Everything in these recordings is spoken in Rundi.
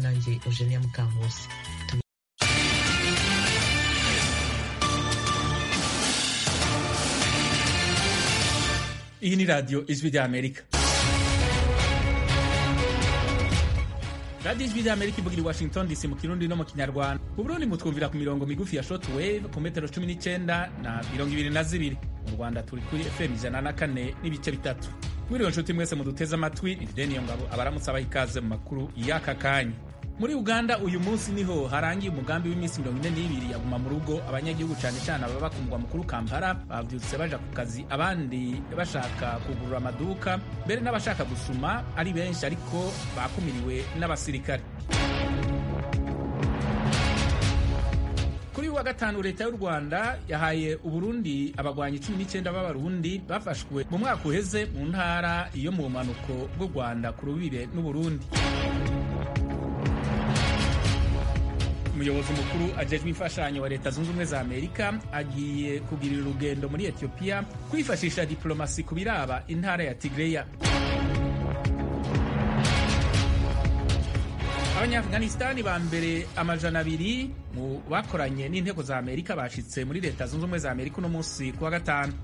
nanjye eugenia mukankusi iyi ni radiyo ijwi ry'amerika radiyo ijwi ry'amerika ivugira i washington dc mu kirundi no mu kinyarwanda mu burundi mutwumvira ku mirongo migufi ya short wave ku metero cumi n'icyenda na mirongo ibiri na zibiri mu rwanda turi kuri fm ijana na kane n'ibice bitatu mwiriwe nshuti mwese muduteze amatwi ni fideni iyo ngabo abaramutse abaha ikaze mu makuru y'aka kanya muri uganda uyu munsi niho harangiye umugambi w'iminsi mirongo ine n'ibiri yaguma mu rugo abanyagihugu cyane cyane ababa ku mugwa mukuru kampala bavyutse baja ku kazi abandi bashaka kugurura amaduka mbere n'abashaka gusuma ari benshi ariko bakumiriwe n'abasirikare kuri uyu wa gatanu leta y'u rwanda yahaye uburundi abagwanyi cumi n'icyenda b'abarundi bafashwe mu mwaka uheze mu ntara iyo mu bumanuko bw'u rwanda ku rubibe n'uburundi umuyobozi mukuru ajejwe imfashanyo wa leta zunze ubumwe za amerika agiye kugirira urugendo muri etiyopiya kwifashisha diplomasi ku biraba intara ya tigreya abanyaafghanistani ba mbere amajana abiri mu bakoranye n'inteko za amerika bashitse muri leta zunze ubumwe za amerika uno munsi ku wa gatanu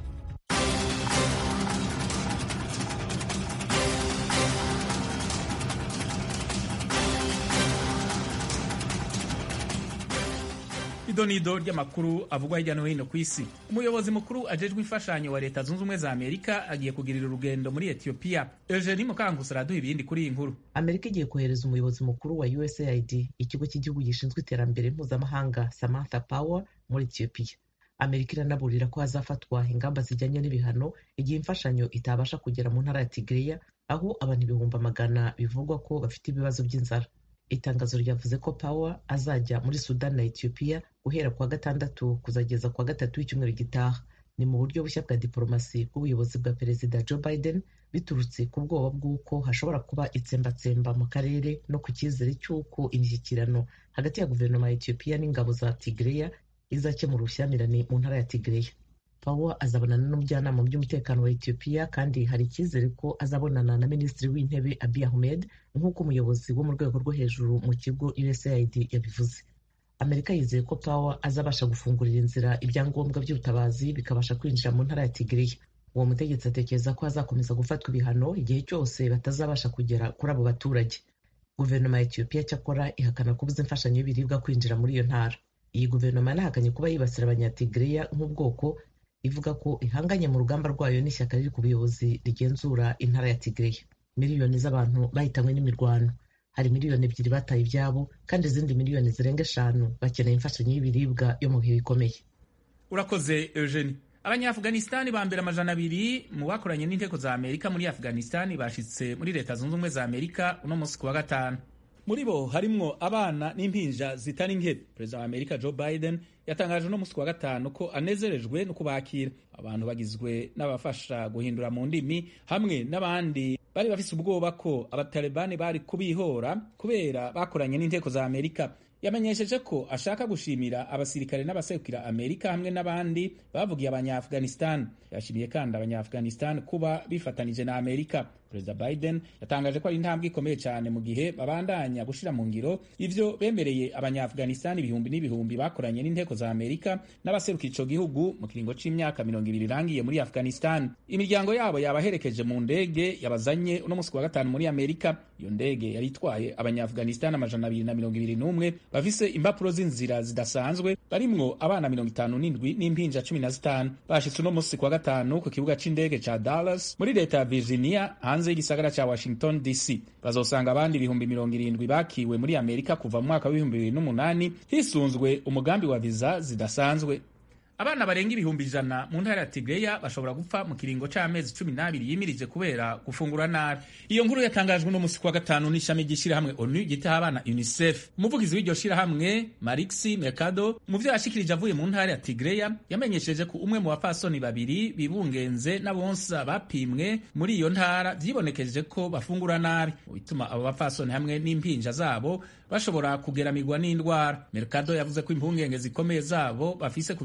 idonido ry'amakuru avugwa hirya no hino ku isi umuyobozi mukuru ajejwe imfashanyo wa leta zunze ubumwe za amerika agiye kugirira urugendo muri etiyopiya eugenie mukangusi araduha ibindi kuri iyi nkuru amerika igiye kohereza umuyobozi mukuru wa usaid ikigo cy'igihugu gishinzwe iterambere mpuzamahanga samantha power muri etiyopiya amerika iranaburira ko hazafatwa ingamba zijyanye n'ibihano igihe imfashanyo itabasha kugera mu ntara ya tigreya aho abantu ibihumbi amagana bivugwa ko bafite ibibazo by'inzara itangazo ryavuze ko power azajya muri sudani na etiyopiya guhera kuwa gatandatu kuzageza kuwa gatatu w'icyumweru gitaha ni mu buryo bushya bwa diporomasi bw'ubuyobozi bwa perezida joe biden biturutse ku bwoba bw'uko hashobora kuba itsembatsemba mu karere no ku cyizere cy'uko imishyikirano hagati ya guverinoma ya etiyopiya n'ingabo za tigreya izakemura ubushyamirane mu ntara ya tigreya power azabonana n'umujyanama mu by'umutekano wa etiyopiya kandi hari icyizere ko azabonana na minisitiri w'intebe abiy ahmed nk'uko umuyobozi wo mu rwego rwo hejuru mu kigo usaid yabivuze amerika yizeye ko power azabasha gufungurira inzira ibyangombwa by'ubutabazi bikabasha kwinjira mu ntara ya tigreya uwo mutegetsi atekereza ko hazakomeza gufatwa ibihano igihe cyose batazabasha kugera kuri abo baturage guverinoma ya etiyopiya cyakora ihakana kubuza imfashanyo y'ibiribwa kwinjira muri iyo ntara iyi guverinoma yanahakanye kuba yibasira abanyatigreya nk'ubwoko ivuga ko ihanganye mu rugamba rwayo n'ishyaka riri ku buyobozi rigenzura intara ya tigreya miliyoni z'abantu bahitanywe n'imirwano hari miliyoni ebyiri bataye ibyabo kandi izindi miliyoni zirenga eshanu bakeneye imfashanyo y'ibiribwa yo mu bihe bikomeye urakoze eugenie abanyaafghanistani ba mbere amajana abiri mu bakoranye n'inteko za amerika muri afghanistani bashitse muri leta zunze ubumwe za amerika uno munsi ku wa gatanu muri bo harimwo abana n'impinja zitari nke perezida wa amerika joe biden yatangaje uno munsi ku wa gatanu ko anezerejwe no kubakira abantu bagizwe n'abafasha guhindura mu ndimi hamwe n'abandi bari bafise ubwoba ko abatalibani bari kubihora kubera bakoranye n'inteko za amerika yamenyesheje ko ashaka gushimira abasirikare n'abasekukira amerika hamwe n'abandi bavugiye abanyaafghanistan yashimiye kandi abanyaafghanistan kuba bifatanije na amerika perezida biden yatangaje ko ari intambwe ikomeye cyane mu gihe babandanya gushira mu ngiro ivyo bemereye abanyaafghanistan ibihumbi n'ibihumbi bakoranye n'inteko za amerika n'abaserukira ico gihugu mu kiringo c'imyaka mirongo ibiri irangiye muri afghanistan imiryango yabo yabaherekeje mu ndege yabazanye uno munsi wa gatanu muri amerika iyo ndege yari itwaye abanyaafghanistan amajana abiri na mirongo ibiri n'umwe bafise impapuro z'inzira zidasanzwe barimwo abana mirongo itanu n'indwi n'impinja cumi na zitanu bashitse uno munsi kwa gatanu ku kibuga c'indege ca dallas muri leta ya virginia hanze y'igisagara ca washington dc bazosanga abandi ibihumbi mirongo irindwi bakiwe muri amerika kuva mu mwaka w'ibihumbi bibiri n'umunani hisunzwe umugambi wa viza zidasanzwe abana barenga ibihumbi ijana mu ntara ya tigreya bashobora gupfa mu kiringo c'amezi cumi n'abiri yimirije kubera gufungura nabi iyo nkuru yatangajwe n'umunsi kwa gatanu n'ishami ry'ishirahamwe onu ryitaho abana unicef umuvugizi w'iryo shirahamwe marixi mercado mu vyo yashikirije avuye mu ntara ya tigreya yamenyesheje ko umwe mu bapfasoni babiri bibungenze n'abonsa bapimwe muri iyo ntara vyibonekeje ko bafungura nabi mu bituma abo bapfasoni hamwe n'impinja zabo bashobora kugeramirwa n'indwara mercado yavuze ko impungenge zikomeye zabo bafise ku vyerekeye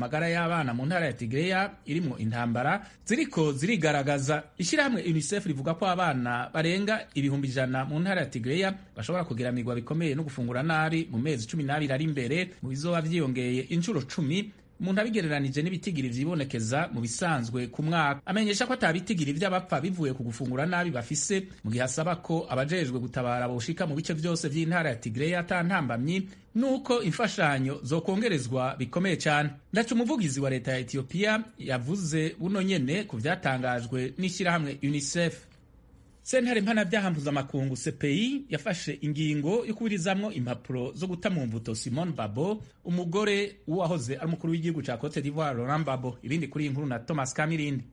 amagara y'abana mu ntara ya Tigreya irimwo intambara ziriko zirigaragaza ishyirahamwe UNICEF rivuga ko abana barenga ibihumbi ijana mu ntara ya Tigreya bashobora kugiramirwa bikomeye no gufungura nabi mu mezi cumi n'abiri ari imbere mu bizoba vyiyongeye inshuro cumi umuntu abigereranije n'ibitigiri vyibonekeza mu bisanzwe ku mwaka amenyesha ko atabitigiri vy'abapfa bivuye ku gufungura nabi bafise mu gihe asaba ko abajejwe gutabara boshika mu bice vyose vy'intara ya Tigreya ata ntambamyi nuko imfashanyo zokongerezwa bikomeye cyane ndaca umuvugizi wa leta ya Ethiopia yavuze buno nyene ku vyatangajwe n'ishyirahamwe UNICEF sentare mpanabyaha mpuzamakungu CPI yafashe ingingo yo kuburizamwo impapuro zo guta mu mvuto Simone Babo umugore w'uwahoze ari umukuru w'igihugu ca Cote d'Ivoire Laurent Babo ibindi kuri iyi nkuru na Thomas Kamirindi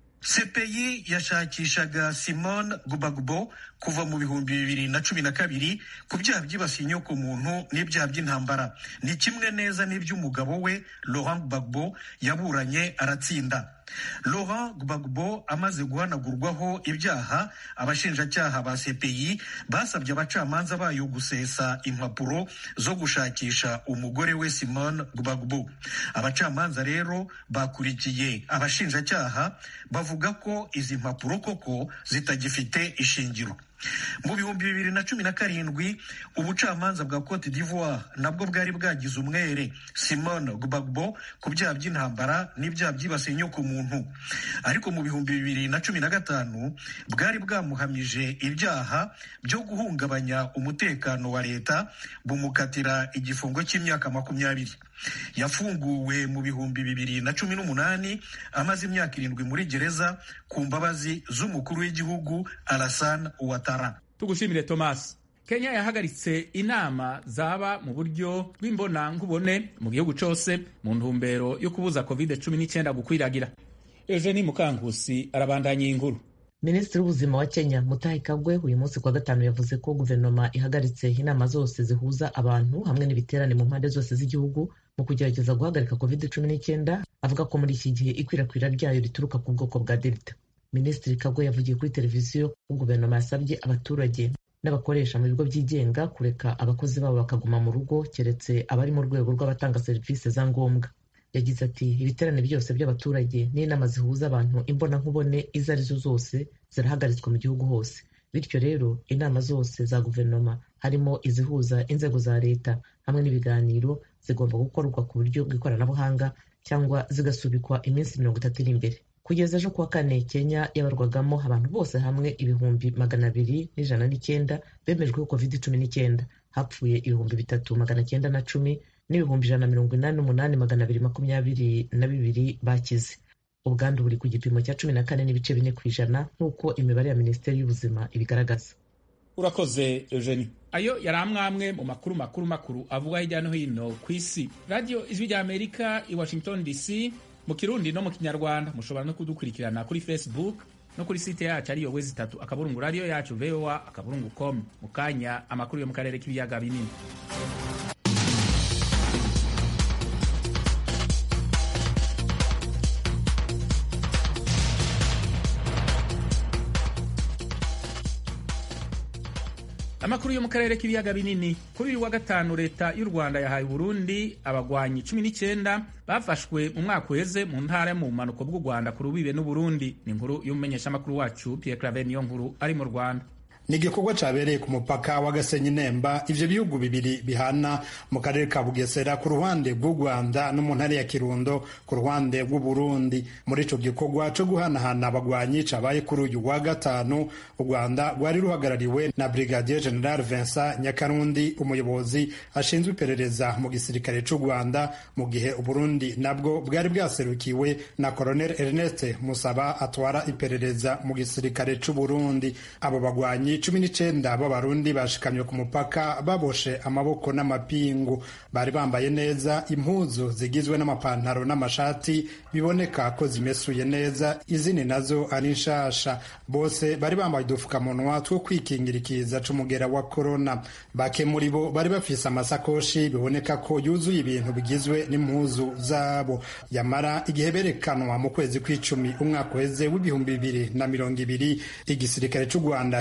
CPI yashakishaga Simone Gbagbo kuva mu bihumbi bibiri na cumi na kabiri ku byaha byibasiye inyoko muntu n'ibyaha by'intambara ni kimwe neza n'iby'umugabo we Laurent Gbagbo yaburanye aratsinda Laurent Gbagbo amaze guhanagurwaho ibyaha abashinjacyaha ba CPI basabye abacamanza bayo gusesa impapuro zo gushakisha umugore we Simone Gbagbo abacamanza rero bakurikiye abashinjacyaha bavuga ko izi mpapuro koko zitagifite ishingiro mu bihumbi bibiri na cumi na karindwi ubucamanza bwa cote d'ivoire nabwo bwari bwagize umwere simone gbagbo ku byaha by'intambara n'ibyaha byibasiye inyoko muntu ariko mu bihumbi bibiri na cumi na gatanu bwari bwamuhamije ibyaha byo guhungabanya umutekano wa leta bumukatira igifungo cy'imyaka makumyabiri yafunguwe mu bihumbi bibiri na cumi n'umunani amaze imyaka irindwi muri gereza ku mbabazi z'umukuru w'igihugu Alassane Ouattara tugushimire Thomas Kenya yahagaritse inama zaba mu buryo bw'imbonankubone mu gihugu cose mu ntumbero yo kubuza covid cumi n'icyenda gukwiragira Eugenie Mukankusi arabandanya iyi nkuru minisitiri w'ubuzima wa kenya mutahi kagwe uyu munsi kuwa gatanu yavuze ko guverinoma ihagaritse inama zose zihuza abantu hamwe n'ibiterane mu mpande zose z'igihugu mu kugerageza guhagarika covid cumi n'icyenda avuga ko muri iki gihe ikwirakwira ryayo rituruka ku bwoko bwa delta minisitiri kagwe yavugiye kuri televiziyo ko guverinoma yasabye abaturage n'abakoresha mu bigo byigenga kureka abakozi babo bakaguma mu rugo keretse abari mu rwego rw'abatanga serivisi za ngombwa yagize ati ibiterane byose by'abaturage n'inama zihuza abantu imbonankubone izo arizo zose zirahagaritswe mu gihugu hose bityo rero inama zose za guverinoma harimo izihuza inzego za leta hamwe n'ibiganiro zigomba gukorwa ku buryo bw'ikoranabuhanga cyangwa zigasubikwa iminsi mirongo itatu iri imbere kugeza ejo kuwa kane kenya yabarwagamo abantu bose hamwe ibihumbi magana abiri n'ijana n'icyenda bemejweho covid cumi n'icyenda hapfuye ibihumbi bitatu magana cyenda na cumi n'ibihumbi ijana na mirongo inani n'umunani magana abiri makumyabiri na bibiri bakize ubwandu buri ku gipimo cya cumi na kane n'ibice bine ku ijana nk'uko imibare ya minisiteri y'ubuzima ibigaragaza urakoze eugenie ayo yari amwamwe mu makuru makuru makuru avuga hirya no hino ku isi radiyo ijwi rya amerika i washington dc mu kirundi no mu kinyarwanda mushobora no kudukurikirana kuri facebook no kuri site yacu ariyo wezi itatu akaburungu radiyo yacu voa akaburungu com mu kanya amakuru yo mu karere k'ibiyaga binini amakuru yo mu karere k'ibiyaga binini kuri uyu wa gatanu leta y'u rwanda yahaye uburundi abagwanyi cumi n'icyenda bafashwe mu mwaka uheze mu ntara yo mu bumanuko bw'u rwanda ku rubibe n'uburundi ni inkuru y'umumenyeshamakuru wacu pierre claver niyo nkuru ari mu rwanda ni igikorwa cyabereye ku mupaka wa gasenyi nemba ivyo bihugu bibiri bihana mu karere ka bugesera ku ruhande rw'u rwanda no mu ntara ya kirundo ku ruhande rw'uburundi muri ico gikorwa co guhanahana abagwanyi cabaye kuri uyu wa gatanu u rwanda rwari ruhagarariwe na brigadier general vincent nyakarundi umuyobozi ashinzwe iperereza mu gisirikare c'u rwanda mu gihe uburundi nabwo bwari bwaserukiwe na colonel ernest musaba atwara iperereza mu gisirikare c'uburundi abo bagwanyi cumi n'icenda b'abarundi bashikamye ku mupaka baboshe amaboko n'amapingu bari bambaye neza impuzu zigizwe n'amapantaro n'amashati biboneka ko zimesuye neza izindi nazo ari nshasha bose bari bambaye udupfukamunwa two kwikingira ikiza c'umugera wa korona bake muri bo bari bafise amasakoshi biboneka ko yuzuye ibintu bigizwe n'impuzu zabo yamara igihe berekanwa mu kwezi kw'icumi umwaka uheze w'ibihumbi bibiri na mirongo ibiri igisirikare c'u rwanda kikavuga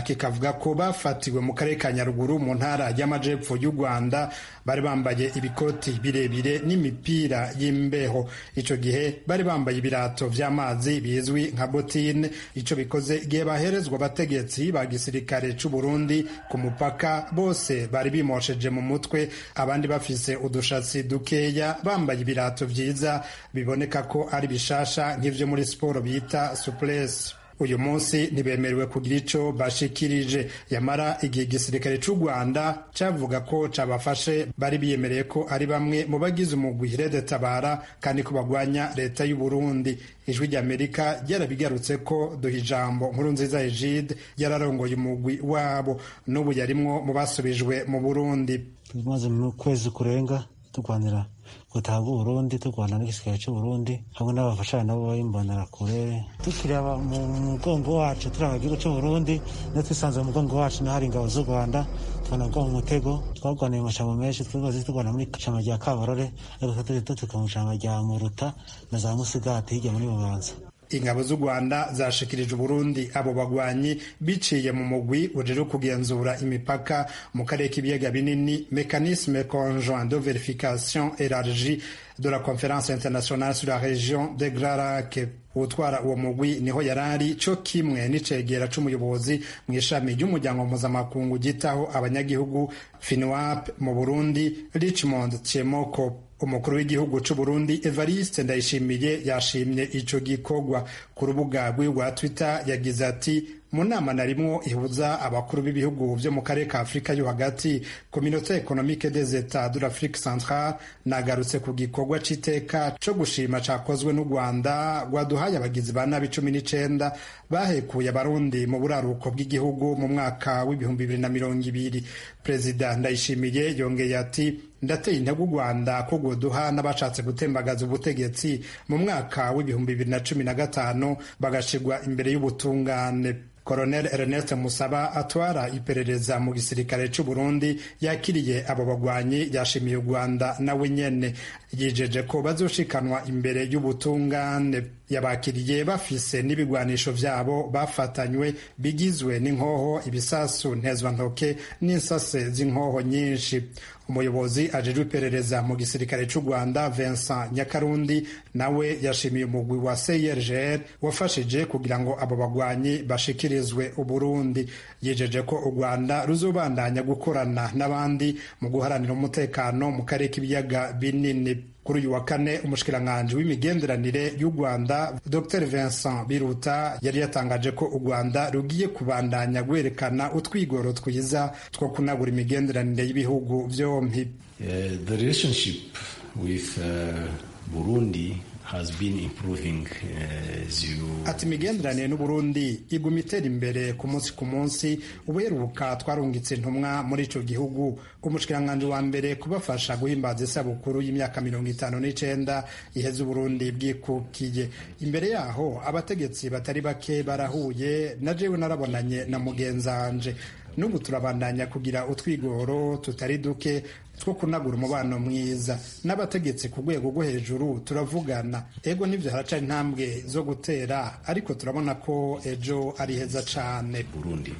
bavuga ko bafatiwe mu karere ka nyaruguru mu ntara y'amajepfo y'u rwanda bari bambaye ibikoti birebire n'imipira y'imbeho icyo gihe bari bambaye ibirato vy'amazi bizwi nka botine icyo bikoze igihe baherezwa abategetsi ba gisirikare c'u burundi ku mupaka bose bari bimosheje mu mutwe abandi bafise udushatsi dukeya bambaye ibirato vyiza biboneka ko ari bishasha nk'ivyo muri siporo bita suplesi uyu munsi ntibemerewe kugira ico bashikirije yamara igihe igisirikare c'u rwanda cavuga ko cabafashe bari biyemereye ko ari bamwe mu bagize umugwi rede tabara kandi ko bagwanya leta y'u burundi ijwi ry'amerika ryarabigarutse ko duha ijambo nkuru nziza egide yararongoye umugwi wabo n'ubu yarimwo mu basubijwe mu burundi tumaze mu kwezi kurenga turwanira gutaha Burundi turwana n'igisirikare cy'Uburundi hamwe n'abafashanya nabo b'imbonera kure tukiraba mu mugongo wacu turaba igihugu cy'Uburundi niyo twisanze mu mugongo wacu niho hari ingabo z'u Rwanda tubona mu mutego twarwaniye amashamba menshi twibaze turwana muri ishamba rya Kabarore ariko turi dutuka mu ishamba rya Muruta na za Musigati hirya muri Bubanza ingabo z'u rwanda zashikirije uburundi abo bagwanyi biciye mu mugwi ujejwe kugenzura imipaka mu karere k'ibiyaga binini mécanisme conjoint de vérification élargie de la conférence internationale sur la région de Grand Lac utwara uwo mugwi niho yarari co kimwe n'icegera c'umuyobozi mu ishami ry'umuryango mpuzamakungu gitaho abanyagihugu finwap mu burundi richmond chemoko umukuru w'igihugu c'u Burundi Evariste Ndayishimiye yashimye ico gikorwa ku rubuga rwiwe rwa Twitter yagize ati mu nama narimwo ihuza abakuru b'ibihugu vyo mu karere ka Afurika yo hagati Communauté économique des États de l'Afrique centrale nagarutse ku gikorwa c'iteka co gushima cakozwe n'u Rwanda rwaduhaye abagizi ba nabi cumi n'icenda bahekuye abarundi mu buraruko bw'igihugu mu mwaka w'ibihumbi bibiri na mirongo ibiri perezida ndayishimiye yongeye ati ndateye intego u rwanda ko rwoduha n'abashatse gutembagaza ubutegetsi mu mwaka w'ibihumbi bibiri na cumi na gatanu bagashirwa imbere y'ubutungane Colonel Ernest Musaba atwara iperereza mu gisirikare c'u Burundi yakiriye abo bagwanyi yashimiye u Rwanda nawe nyene yijeje ko bazoshikanwa imbere y'ubutungane yabakiriye bafise n'ibigwanisho vyabo bafatanywe bigizwe n'inkoho ibisasu ntezwantoke n'insase z'inkoho nyinshi umuyobozi ajejwe iperereza mu gisirikare c'u Rwanda Vincent Nyakarundi nawe yashimiye umugwi wa CIRGL wafashije kugira ngo abo bagwanyi bashikirizwe Uburundi yijeje ko u Rwanda ruzobandanya gukorana n'abandi mu guharanira umutekano mu karere k'ibiyaga binini kuri uyu wa kane umushikiranganji w'imigenderanire y'u Rwanda Dr Vincent Biruta yari yatangaje ko u Rwanda rugiye kubandanya gwerekana utwigoro twiza two kunagura imigenderanire y'ibihugu vyompi uh, the relationship with uh, Burundi has been improving uh, as you ati imigenderanire n'uburundi iguma itera imbere ku munsi ku munsi ubuheruka twarungitse intumwa muri ico gihugu umushikiranganji wa mbere kubafasha guhimbaza isabukuru y'imyaka mirongo itanu n'icenda iheze uburundi bwikukiye imbere yaho abategetsi batari bake barahuye na jewe narabonanye na mugenzanje n'ubu turabandanya kugira utwigoro tutari duke two kunagura umubano mwiza n'abategetsi ku rwego rwo hejuru turavugana ego n'ibyo haraca intambwe zo gutera ariko turabona ko ejo ari heza cane Burundi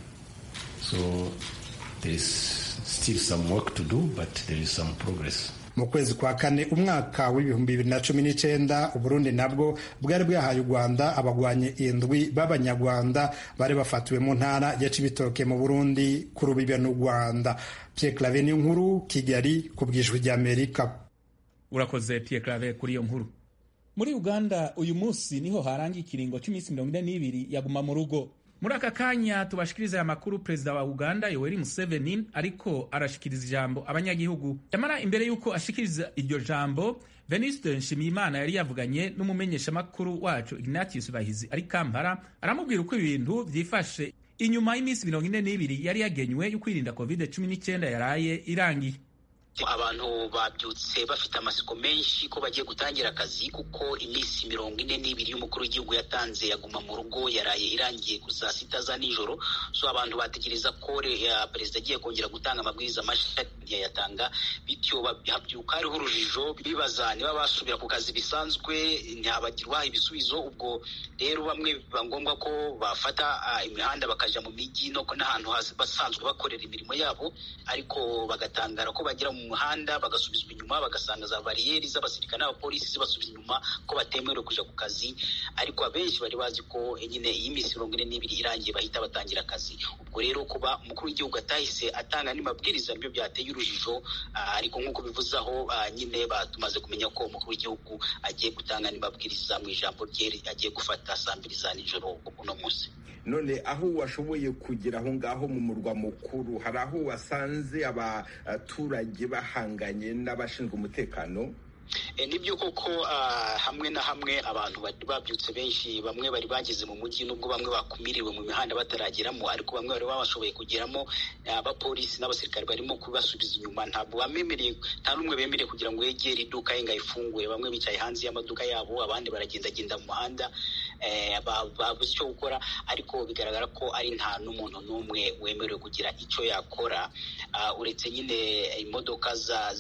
so there is still some work to do but there is some progress mu kwezi kwa kane umwaka w'ibihumbi bibiri na cumi n'icenda uburundi nabwo bwari bwahaye u rwanda abagwanyi indwi b'abanyarwanda bari bafatiwe mu ntara ya cibitoke mu burundi ku rubibe n'u rwanda pierre clave ni nkuru kigali ku bwijwi ry'amerika urakoze pierre clave kuri iyo nkuru muri uganda uyu munsi niho harangiye ikiringo cy'iminsi mirongo ine n'ibiri yaguma mu rugo muri aka kanya tubashikiriza aya makuru perezida wa uganda yoweri museveni ariko arashikiriza ijambo abanyagihugu yamara imbere y'uko ashikiriza iryo jambo venuste nshimiyimana yari yavuganye n'umumenyeshamakuru wacu ignatius bahizi ari kampala aramubwira uko ibintu vyifashe inyuma y'iminsi mirongo ine n'ibiri yari yagenywe yo kwirinda covid cumi n'icyenda yaraye irangiye abantu babyutse bafite amasiko menshi ko bagiye gutangira akazi kuko iminsi mirongo ine n'ibiri y'umukuru w'igihugu yatanze yaguma mu rugo yaraye irangiye ku saa sita za nijoro so abantu bategereza ko perezida agiye kongera gutanga amabwiriza mashya ntiyayatanga bityo habyuka hariho urujijo bibaza niba basubira ku kazi bisanzwe ntibagirwa ibisubizo ubwo rero bamwe biba ngombwa ko bafata imihanda bakajya mu mijyi no n'ahantu basanzwe bakorera imirimo yabo ariko bagatangara ko bagera mu muhanda bagasubizwa inyuma bagasanga za bariyeri z'abasirikare n'abapolisi zibasubiza inyuma ko batemerewe kujya ku kazi ariko abenshi bari bazi ko nyine iyi minsi mirongo ine n'ibiri irangiye bahita batangira akazi ubwo rero kuba umukuru w'igihugu atahise atanga n'amabwiriza nibyo byateye urujijo ariko nk'uko bivuze aho nyine tumaze kumenya ko umukuru w'igihugu agiye gutanga n'amabwiriza mu ijambo rye agiye gufata saa mbiri za nijoro uno munsi none aho washoboye kugera aho ngaho mu murwa mukuru hari aho wasanze abaturage bahanganye n'abashinzwe umutekano nibyo koko hamwe na hamwe abantu bari babyutse benshi bamwe bari bageze mu mujyi nubwo bamwe bakumiriwe mu mihanda batarageramo ariko bamwe bari babashoboye kugeramo abapolisi n'abasirikare barimo kubasubiza inyuma ntabwo bamemereye nta n'umwe bemereye kugira ngo yegere iduka ye ngo ayifungure bamwe bicaye hanze y'amaduka yabo abandi baragendagenda mu muhanda babuze icyo gukora ariko bigaragara ko ari nta n'umuntu n'umwe wemerewe kugira icyo yakora uretse nyine imodoka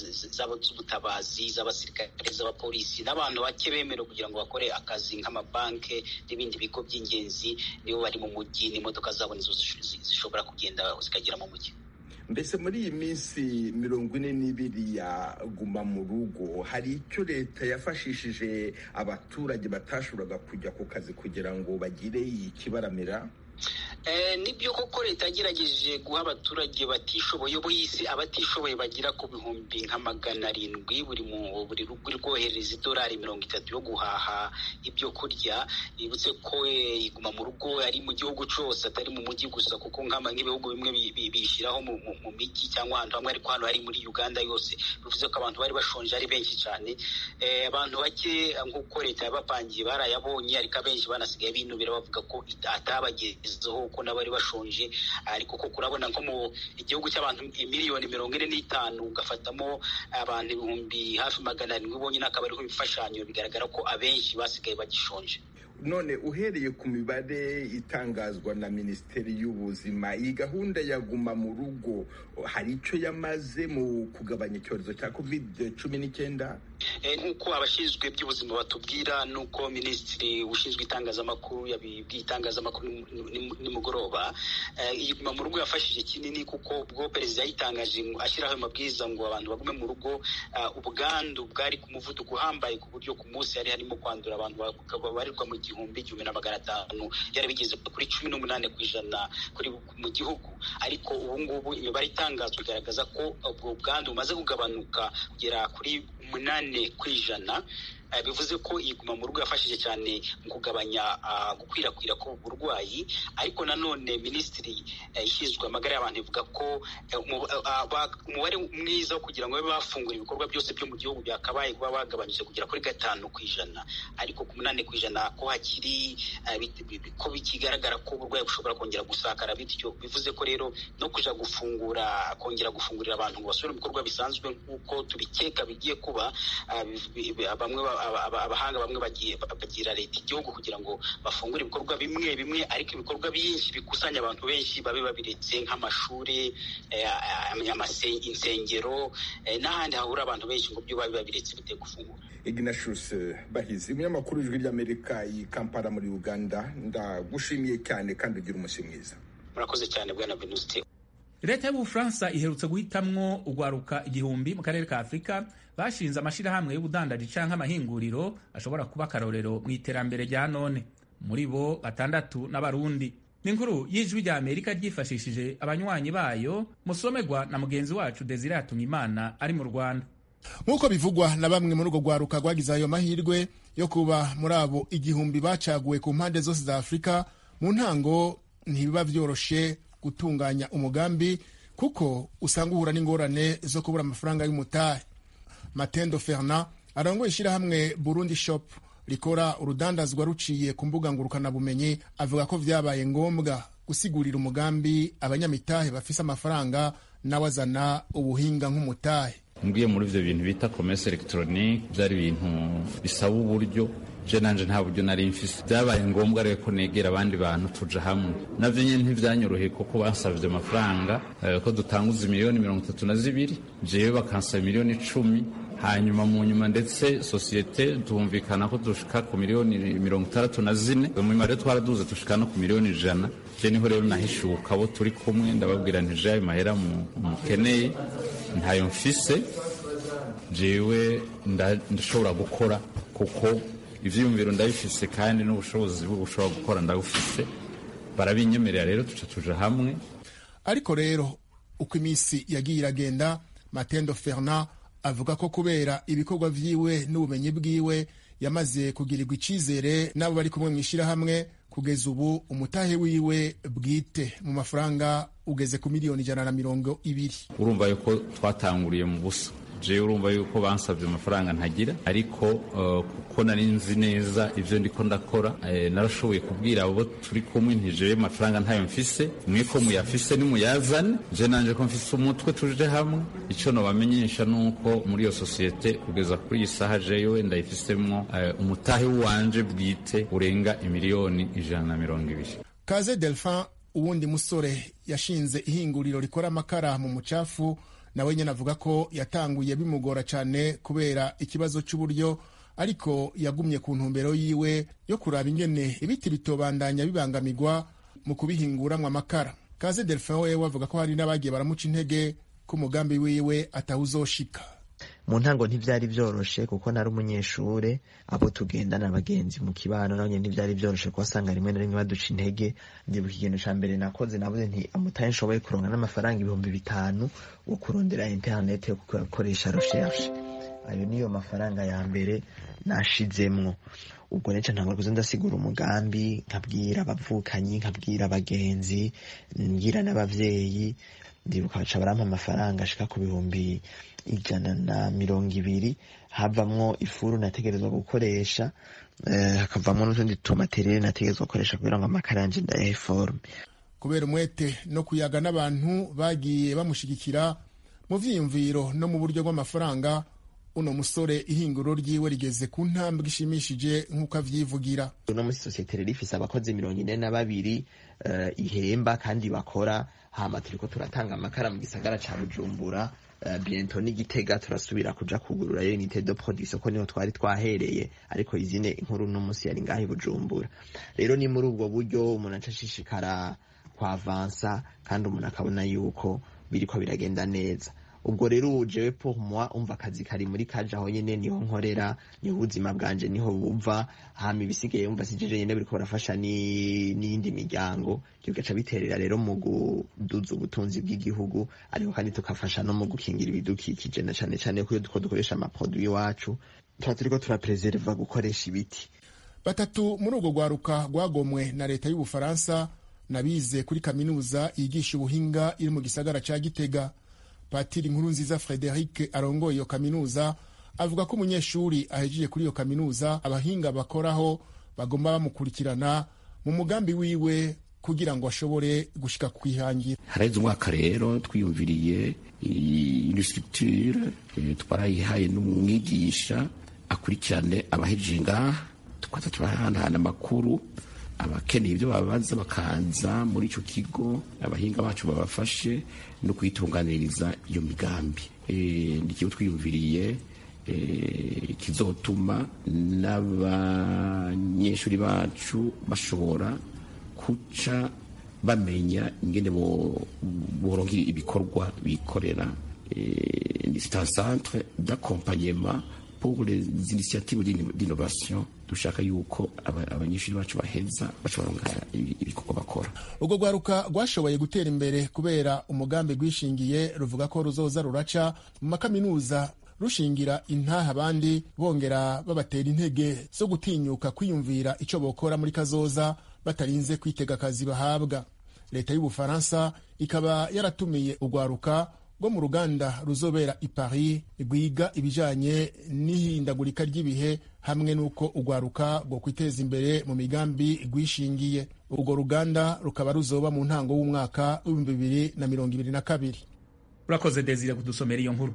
z'ubutabazi z'abasirikare z'abapolisi n'abantu bake bemerewe kugira ngo bakore akazi nk'amabanki n'ibindi bigo by'ingenzi nibo bari mu mujyi n'imodoka zabo nizo zishobora kugenda zikagera mu mujyi mbese muri iyi minsi mirongo ine n'ibiri ya guma mu rugo hari icyo leta yafashishije abaturage batashoboraga kujya ku kazi kugira ngo bagire ikibaramira nibyo koko leta yagerageje guha abaturage batishoboye bo yisi abatishoboye bagera ku bihumbi nka magana arindwi buri buri rugo rwohereza idolari mirongo itatu yo guhaha ibyo kurya bibutse ko iguma mu rugo ari mu gihugu cyose atari mu mujyi gusa kuko nk'ibihugu bimwe bishyiraho mu mijyi cyangwa ahantu hamwe ariko hano hari muri uganda yose bivuze ko abantu bari bashonje ari benshi cyane abantu bake nk'uko leta yabapangiye barayabonye ariko abenshi banasigaye binubira bavuga ko atabagezeho ko n'abari bashonje ariko koko urabona nko mu igihugu cy'abantu miliyoni mirongo ine n'itanu ugafatamo abantu ibihumbi hafi magana arindwi bonyine akaba ariho ibifashanyo bigaragara ko abenshi basigaye bagishonje none uhereye ku mibare itangazwa na minisiteri y'ubuzima iyi gahunda ya guma mu rugo hari icyo yamaze mu kugabanya icyorezo cya kovide cumi n'icyenda nk'uko abashinzwe by'ubuzima batubwira nuko minisitiri ushinzwe itangazamakuru yabibwiye itangazamakuru nimugoroba iyi guma mu rugo yafashije kinini kuko ubwo perezida yayitangaje ashyiraho amabwiriza ngo abantu bagume mu rugo ubwandu bwari ku muvuduko uhambaye ku buryo ku munsi hari harimo kwandura abantu babarirwa mu igihumbi igihumbi na magana atanu byari bigeze kuri cumi n'umunani ku ijana mu gihugu ariko ubu ngubu imibare itangazwa igaragaza ko ubwo bwandu bumaze kugabanuka kugera kuri umunani ku ijana bivuze ko iyi guma mu rugo yafashije cyane mu kugabanya gukwirakwira k'ubu burwayi ariko nanone minisitiri ishinzwe amagara y'abantu ivuga ko umubare mwiza wo kugira ngo babe bafungura ibikorwa byose byo mu gihugu byakabaye kuba bagabanyije kugera kuri gatanu ku ijana ariko ku munani ku ijana ko hakiri ko bikigaragara ko uburwayi bushobora kongera gusakara bityo bivuze ko rero no kujya gufungura kongera gufungurira abantu ngo basubire mu bikorwa bisanzwe nk'uko tubikeka bigiye kuba bamwe abahanga bamwe bagira leta igihugu kugira ngo bafungure ibikorwa bimwe bimwe ariko ibikorwa byinshi bikusanya abantu benshi babe babiretse nk'amashuri insengero n'ahandi hahura abantu benshi ngo byo babe babiretse bite gufungura ignatius bahizi umunyamakuru w'ijwi ry'amerika i kampala muri uganda ndagushimiye cyane kandi ugira umunsi mwiza murakoze cyane bwana venuste leta y'ubufaransa iherutse guhitamwo ugwaruka igihumbi mu karere ka afurika bashinze amashyirahamwe y'ubudandaji canke amahinguriro ashobora kuba akarorero mu iterambere rya none muri bo batandatu n'abarundi n'inkuru y'ijwi rya amerika ryifashishije abanywanyi bayo musomerwa na mugenzi wacu desire hatungimana ari mu rwanda nk'uko bivugwa na bamwe muri urwo rwaruka rwagize ayo mahirwe yo kuba muri abo igihumbi bacaguwe ku mpande zose za afurika mu ntango ntibiba vyoroshe gutunganya umugambi kuko usanga uhura n'ingorane zo kubura amafaranga y'umutahe matendo fernand arongoye ishyirahamwe burundi shop rikora urudandazwa ruciye ku mbuga ngurukanabumenyi avuga ko vyabaye ngombwa gusigurira umugambi abanyamitahe bafise amafaranga nawe azana ubuhinga nk'umutahe mbwiye muri ivyo bintu bita commerce electronique byari ibintu bisaba uburyo je nanje nta buryo nari mfise byabaye ngombwa rero ko negera abandi bantu tuja hamwe navyo nyene ntivyanyoroheye kuko bansavye amafaranga eh, ko dutanguza miliyoni mirongo itatu na zibiri jewe bakansaba miliyoni icumi hanyuma mu nyuma ndetse sosiyete tumvikana ko dushika ku miliyoni mirongo itandatu na zine mu rero twaraduze dushika no ku miliyoni ijana je niho rero nahishuka abo turi kumwe ndababwira nti je ayo mahera mukeneye ntayo mfise jewe ndashobora gukora kuko ivyiyumviro ndabifise kandi n'ubushobozi bwo gushobora gukora ndabufise barabinyemerera rero tuca tuja hamwe ariko rero uko iminsi yagiye iragenda matendo fernand avuga ko kubera ibikorwa vyiwe n'ubumenyi bwiwe yamaze kugirirwa icizere n'abo bari kumwe mw'ishirahamwe kugeza ubu umutahe wiwe bwite mu mafaranga ugeze ku miliyoni ijana na mirongo ibiri urumva yuko twatanguriye mu busa jewe urumva yuko bansabye amafaranga ntagira ariko uh, kuko nari nzi neza ivyo ndiko ndakora eh, narashoboye kubwira abo turi kumwe nti jewe amafaranga ntayo mfise mwe ko muyafise nimuyazane je nanje ko mfise umutwe tuje hamwe ico nobamenyesha nuko muri iyo sosiyete kugeza kuri iyi saha jewe ndayifisemwo uh, umutahe wanje bwite urenga imiliyoni ijana na mirongo ibiri kaze delphin uwundi musore yashinze ihinguriro rikora amakara mu mucafu nawe nyine avuga ko yatanguye bimugora cyane kubera ikibazo cy'uburyo ariko yagumye ku ntumbero yiwe yo kuraba ingene ibiti bitobandanya bibangamirwa mu kubihinguramwo amakara kaze delphin wewe avuga ko hari n'abagiye baramuca intege ko umugambi wiwe atawuzoshika mu ntango ntibyari byoroshe kuko nari umunyeshure abo tugendana abagenzi mu kibano nabo nyene ntibyari byoroshe kuko wasanga rimwe na rimwe baduca intege ndibuka ikintu ca mbere nakoze navuze nti amutaye nshoboye kuronka n'amafaranga ibihumbi bitanu wo kurondera internet yo gukoresha recherche ayo niyo mafaranga ya mbere nashizemwo ubwo neca ntangura kuza ndasigura umugambi nkabwira abavukanyi nkabwira abagenzi mbwira n'abavyeyi ndibuka baca barampa amafaranga ashika ku bihumbi ijana na mirongo ibiri havamwo ifuru nategerezwa gukoresha hakavamwo n'utundi tumaterere nategerezwa gukoresha kugira ngo amakara yanje ndayahe forume kubera umwete no kuyaga n'abantu bagiye bamushigikira mu vyiyumviro no mu buryo bw'amafaranga uno musore ihinguro ryiwe rigeze ku ntambwe ishimishije nk'uko avyivugira uno musi sosiyete rero ifise abakozi mirongo ine na babiri uh, ihemba kandi bakora hama turiko turatanga amakara mu gisagara ca bujumbura uh, biento n'igitega turasubira kuja kugurura yo unité de production ko niho twari twahereye ariko izine inkuru uno musi yari ngaho i bujumbura rero ni muri ubwo buryo umuntu aca ashishikara kwavansa kandi umuntu akabona yuko biriko biragenda neza ubwo rero ubu jewe pour moi umva akazi kari muri kaje aho nyene niho nkorera niho ubuzima bwanje niho buva hama ibisigaye umva sijeje nyene biriko barafasha n'iyindi miryango ivyo bigaca biterera rero mu kuduza ubutunzi bw'igihugu ariko kandi tukafasha no mu gukingira ibidukikije na cane cane ko iyo duko dukoresha amaproduit iwacu tuba turiko turapreserva gukoresha ibiti batatu muri urwo rwaruka rwagomwe na leta y'ubufaransa nabize kuri kaminuza yigisha ubuhinga iri mu gisagara ca gitega patiri nkuru nziza frederic arongoye iyo kaminuza avuga ko umunyeshuri ahejeje kuri iyo kaminuza abahinga bakoraho bagomba bamukurikirana mu mugambi wiwe kugira ngo ashobore gushika kwihangira haraheze umwaka rero twiyumviriye ino structure twarayihaye n'umwigisha akurikirane abahejeje ngaha tukaza turahanahana amakuru abakeneye ibyo babaza bakaza muri icyo kigo abahinga bacu babafashe no kuyitunganiriza iyo migambi ni ikigo twiyumviriye kizotuma n'abanyeshuri bacu bashobora guca bamenya ingene boronka ibikorwa bikorera ni centre d'accompagnement pour les initiatives d'innovation dushaka yuko abanyeshuri bacu baheza bashobora ibikorwa bakora urwo rwaruka rwashoboye gutera imbere kubera umugambi rwishingiye ruvuga ko ruzoza ruraca mu makaminuza rushingira intaha abandi bongera babatera intege zo gutinyuka kwiyumvira icyo bokora muri kazoza batarinze kwitega akazi bahabwa leta y'ubufaransa ikaba yaratumiye urwaruka rwo mu ruganda ruzobera i Paris rwiga ibijanye n'ihindagurika ry'ibihe hamwe n'uko urwaruka rwo kwiteza imbere mu migambi rwishingiye urwo ruganda rukaba ruzoba mu ntango w'umwaka w'ibihumbi bibiri na mirongo ibiri na kabiri urakoze desire kudusomera iyo nkuru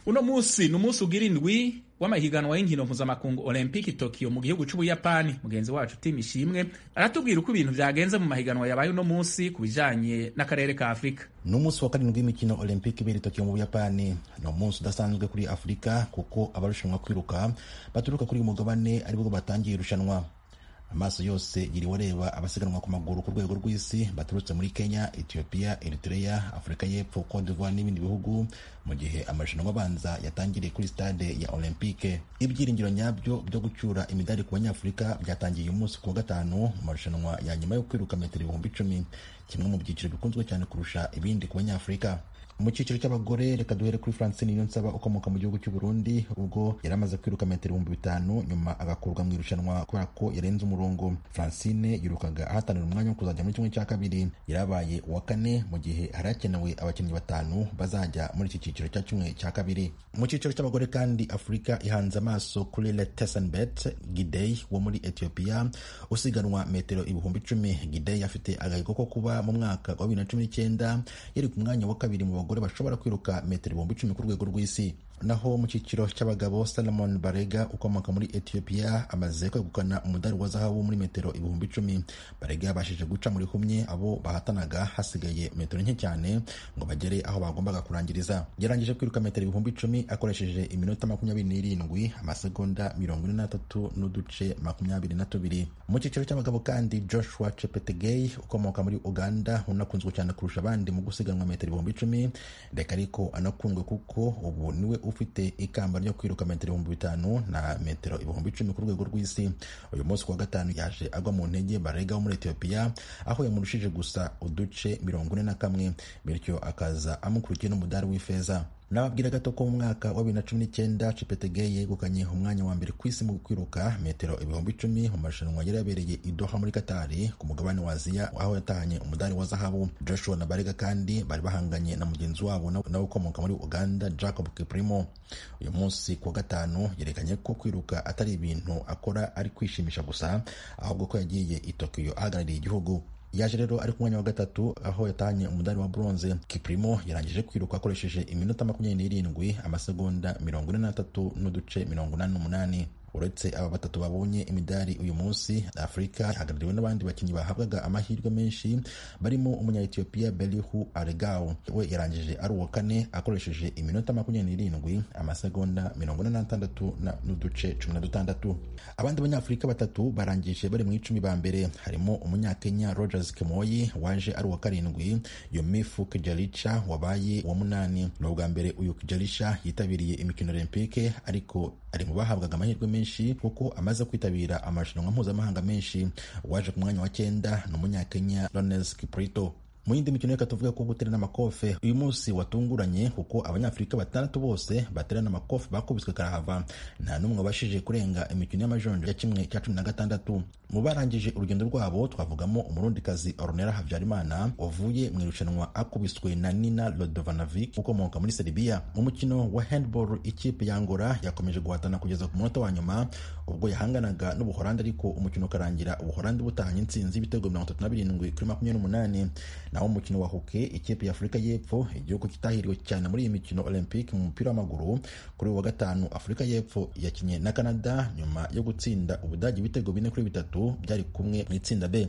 uno munsi ni umunsi ugira indwi w'amahiganwa y'inkino mpuzamakungu olympic tokyo mu gihugu c'ubuyapani mugenzi wacu tim ishimwe aratubwira uko ibintu vyagenze mu mahiganwa yabaye uno munsi ku bijanye n'akarere ka afurika ni umunsi wa karindwi w'imikino olympic ibera tokyo mu buyapani ni umunsi udasanzwe kuri afurika kuko abarushanwa kwiruka baturuka kuri uyu mugabane aribwo batangiye irushanwa amaso yose yiriwe areba abasiganwa ku maguru ku rwego rw'isi baturutse muri kenya ethiopia eritrea afurika y'epfo cote d'ivoire n'ibindi bihugu mu gihe amarushanwa abanza yatangiriye kuri stade ya olympique ibyiringiro nyabyo byo gucyura imidari ku banyafurika byatangiye uyu munsi ku wa gatanu mu marushanwa ya nyuma yo kwiruka metero ibihumbi icumi kimwe mu byiciro bikunzwe cyane kurusha ibindi ku banyafurika mu cyiciro cy'abagore reka duhere kuri francine niyonsaba ukomoka mu gihugu cy'u Burundi ubwo yari amaze kwiruka metero ibihumbi bitanu nyuma agakurwa mu irushanwa kubera ko yarenze umurongo francine yirukaga ahatanira umwanya wo kuzajya muri kimwe cya kabiri yarabaye uwa kane mu gihe hari hakenewe abakinnyi batanu bazajya muri iki cyiciro cya kimwe cya kabiri mu cyiciro cy'abagore kandi afurika ihanze amaso kuri letesenbet gidey wo muri ethiopia usiganwa metero ibihumbi icumi gidey afite agahigo ko kuba mu mwaka wa bibiri na cumi n'icyenda yari ku mwanya wa kabiri mu bagore bashobora kwiruka metero ibihumbi icumi ku rwego rw'isi naho mu cyiciro cy'abagabo salomon barega ukomoka muri ethiopia amaze kwegukana umudari wa zahabu muri metero ibihumbi icumi barega yabashije guca muri humye abo bahatanaga hasigaye metero nke cyane ngo bagere aho bagombaga kurangiriza yarangije kwiruka metero ibihumbi icumi akoresheje iminota makumyabiri n'irindwi amasegonda mirongo ine n'atatu n'uduce makumyabiri na tubiri mu cyiciro cy'abagabo kandi joshua chepetegei ukomoka muri uganda unakunzwe cyane kurusha abandi mu gusiganwa metero ibihumbi icumi reka ariko anakundwe kuko ubu niwe ufite ikamba ryo kwiruka metero ibihumbi bitanu na metero ibihumbi icumi ku rwego rw'isi uyu munsi kuwa gatanu yaje agwa mu ntege barega wo muri etiyopiya aho yamurushije gusa uduce mirongo ine na kamwe bityo akaza amukurikiye n'umudari w'ifeza nababwira gato ko mu mwaka wa bibiri na cumi n'icyenda cipetegeye yegukanye umwanya wa mbere ku isi mu kwiruka metero ibihumbi icumi mu marushanwa yari yabereye i Doha muri Katari ku mugabane wa Aziya aho yatahanye umudari wa zahabu Joshua na Barega kandi bari bahanganye na mugenzi wabo nawe ukomoka muri Uganda Jacob Kiprimo uyu munsi ku wa gatanu yerekanye ko kwiruka atari ibintu akora ari kwishimisha gusa ahubwo ko yagiye i Tokyo ahagarariye igihugu yaje rero ari ku mwanya wa gatatu aho yatahanye umudari wa bronze kiprimo yarangije kwiruka akoresheje iminota makumyabiri n'irindwi amasegonda mirongo ine n'atatu n'uduce mirongo inani n'umunani uretse aba batatu babonye imidari uyu munsi afurika ihagarariwe n'abandi bakinnyi bahabwaga amahirwe menshi barimo umunya-etiyopiya belihu aregao we yarangije ari uwa kane akoresheje iminota makumyabiri n'irindwi amasegonda mirongo ine n'atandatu n'uduce cumi na dutandatu abandi banyafurika batatu barangije bari mu icumi ba mbere harimo umunyakenya rogers kemoyi waje ari uwa karindwi yomifu kijalica wabaye uwa munani ni ubwa mbere uyu kijalica yitabiriye imikino olympique ariko ari mu bahabwaga amahirwe menshi kuko amaze kwitabira amarushanwa mpuzamahanga menshi waje ku mwanya wa cyenda ni umunyakenya Lones Kiprito mu yindi mikino reka tuvuge ko guterana amakofe uyu munsi watunguranye kuko abanyafurika batandatu bose baterana amakofe bakubiswe karahava nta n'umwe wabashije kurenga imikino y'amajonjo ya kimwe cya cumi na gatandatu mu barangije urugendo rwabo twavugamo umurundikazi ornera habyarimana wavuye mu irushanwa akubiswe na nina lodovanovic ukomoka muri serbia mu mukino wa handball ikipe ya ngora yakomeje guhatana kugeza ku munota wa nyuma ubwo yahanganaga n'ubuholandi ariko umukino ukarangira ubuholandi butahanye intsinzi y'ibitego mirongo itatu na birindwi kuri makumyabiri n'umunani naho umukino wa hoke ikipe ya afurika y'epfo igihugu kitahiriwe cyane muri iyi mikino olympique mu mupira w'amaguru kuri uyu wa gatanu afurika y'epfo yakinnye na canada nyuma yo gutsinda ubudage ibitego bine kuri bitatu byari kumwe mu itsinda b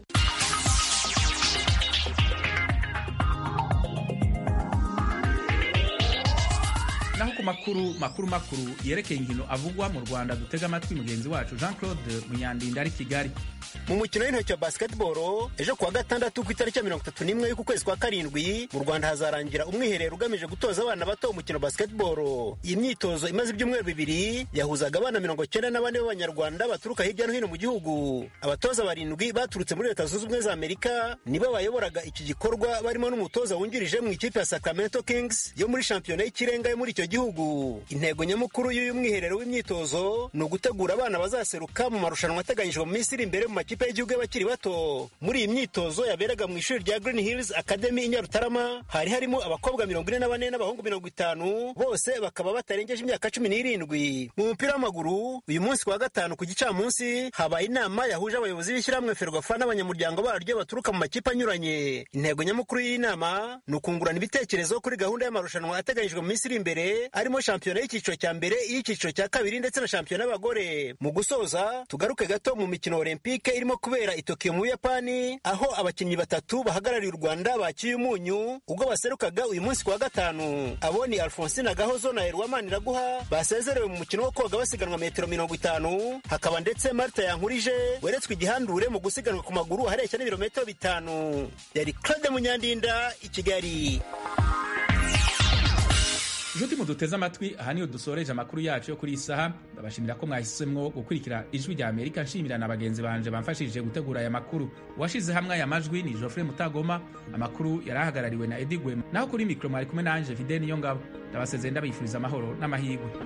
naho ku makuru makuru makuru yerekeye inkino avugwa mu rwanda dutega amatwi mugenzi wacu jean claude munyandinda ari kigali mu mukino w'intoki wa basketball ejo kuwa gatandatu ku itariki ya mirongo itatu n'imwe y'uku kwezi kwa karindwi mu rwanda hazarangira umwiherero ugamije gutoza abana bato umukino basketball iyi myitozo imaze ibyumweru bibiri yahuzaga abana mirongo cyenda na bane b'abanyarwanda baturuka hirya no hino mu gihugu abatoza barindwi baturutse muri leta zunze ubumwe za amerika nibo bayoboraga iki gikorwa barimo n'umutoza wungirije mu ikipe ya sacramento kings yo muri shampiyona y'ikirenga yo muri icyo gihugu intego nyamukuru y'uyu mwiherero w'imyitozo ni ugutegura abana bazaseruka mu marushanwa ateganyijwe mu minsi iri imbere mu makipe y'igihugu y'abakiri bato muri iyi myitozo yaberaga mu ishuri rya Green Hills Academy i Nyarutarama hari harimo abakobwa mirongo ine na bane n'abahungu mirongo itanu bose bakaba batarengeje imyaka cumi n'irindwi mu mupira w'amaguru uyu munsi kuwa gatanu ku gicamunsi habaye inama yahuje abayobozi b'ishyirahamwe Ferwafa n'abanyamuryango baryo baturuka mu makipe anyuranye intego nyamukuru y'iyi nama ni ukungurana ibitekerezo kuri gahunda y'amarushanwa ateganyijwe mu minsi iri imbere harimo shampiyona y'icyiciro cya mbere iy'icyiciro cya kabiri ndetse na shampiyona y'abagore mu gusoza tugaruke gato mu mikino olympique irimo kubera i tokiyo mu buyapani aho abakinnyi batatu bahagarariye u rwanda bakiye umunyu ubwo baserukaga uyu munsi ku wa gatanu abo ni alphonsine gahozo na erwamani iraguha basezerewe mu mukino wo koga basiganwa metero mirongo itanu hakaba ndetse marta yankurije weretswe igihandure mu gusiganwa ku maguru ahareshya n'ibirometero bitanu yari claude munyandinda i kigali nshuti muduteze amatwi aha niho dusoreje amakuru yacu yo kuri iyi saha ndabashimira ko mwahisemo gukurikira ijwi rya amerika nshimira na bagenzi banje bamfashije gutegura aya makuru uwashize hamwe aya majwi ni geoffrey mutagoma amakuru yari ahagarariwe na edi gwema naho kuri mikoro mwari kumwe nanje fideni yo ngabo ndabasezeye ndabifuriza amahoro n'amahirwe